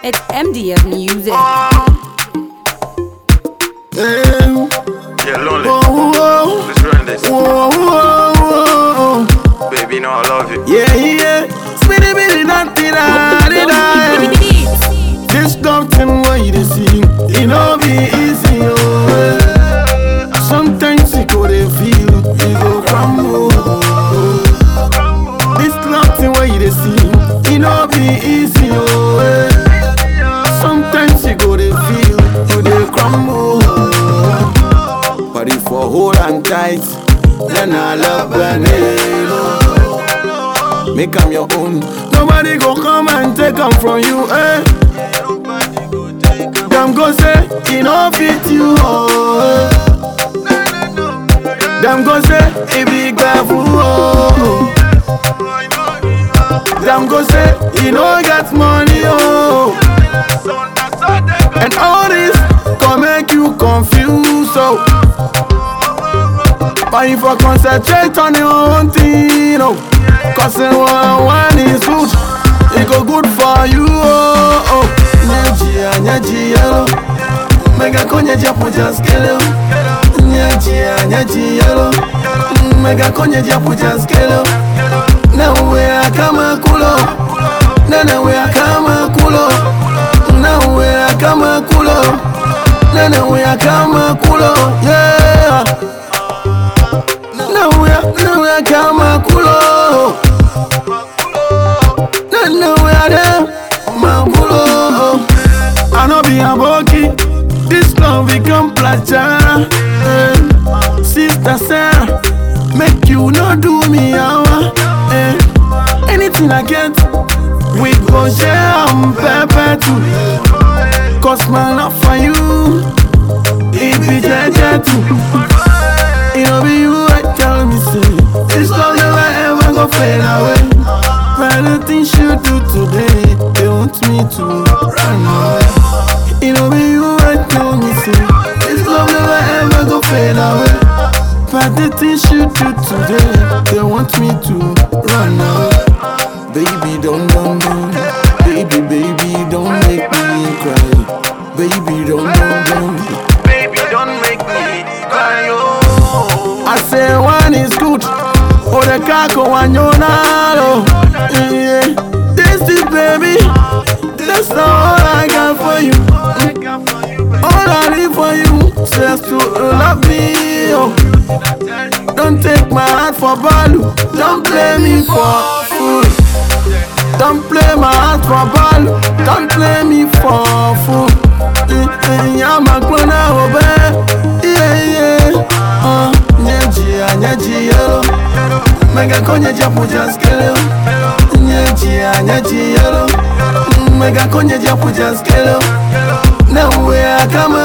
It's MDF music. Hey, Yeah, lonely. whoa, whoa, Let's run this. whoa, whoa, whoa. Baby, you know I love you. Yeah, yeah. Spinny, bitty, nothing, da, da, da. This something what you dey see, it no be easy, oh. Sometimes you go dey feel, you go crumble. This something what you dey see, it no be easy, oh. Sometimes you go dey feel, you dey crumble. But if I hold on tight, then I love Benelo. Make 'em your own. Nobody go come and take 'em from you, eh? Them go say, he no fit you, oh. Them go say, he be careful, oh. Them go say, he no get money, oh. And all this can make you confused, so. But if I concentrate on your own thing, oh. Cause in one, one is good, it go good for you, oh. oh. Nyejia, nyejia, mega konye japo jaskele, nyejia, nyejia, mega konye japo jaskele. Na uwe kama kulo, na na uwe kama kulo, na uwe kama kulo, na na uwe kama kulo, yeah. Na uwe, na uwe kama kulo. Na na uwe ade, makulo. I no be a bookie. This love become placha. Eh. Sister Sarah, make you no do me hour. Eh. Anything I get, we go share am pepper too. Cause my love for you, it be jeje too. It no be you I tell me say, this love never ever go fade away. But the things you do today, they want me to run away. It no be you I tell me say, this love never ever go fade away. But the things you do today, they want me to run away. Baby, don't, don't, don't. Baby, baby, don't make me cry. Baby, don't, don't, don't. Baby, don't make me cry, oh. I say one is good. Oh, the kako wanyonalo. Yeah. This is baby. That's all I got for you. All I need for you. Just to love me. Oh. Don't take my heart for value. Don't play me for fool. Don't play my heart for value. Don't play me for fool. I'm a gonna obey. Yeah, yeah. Uh, nyejia, nyejia. Mega konye japo jaskele. Nyejia, nyejia. Mega konye japo jaskele. Na uwe kama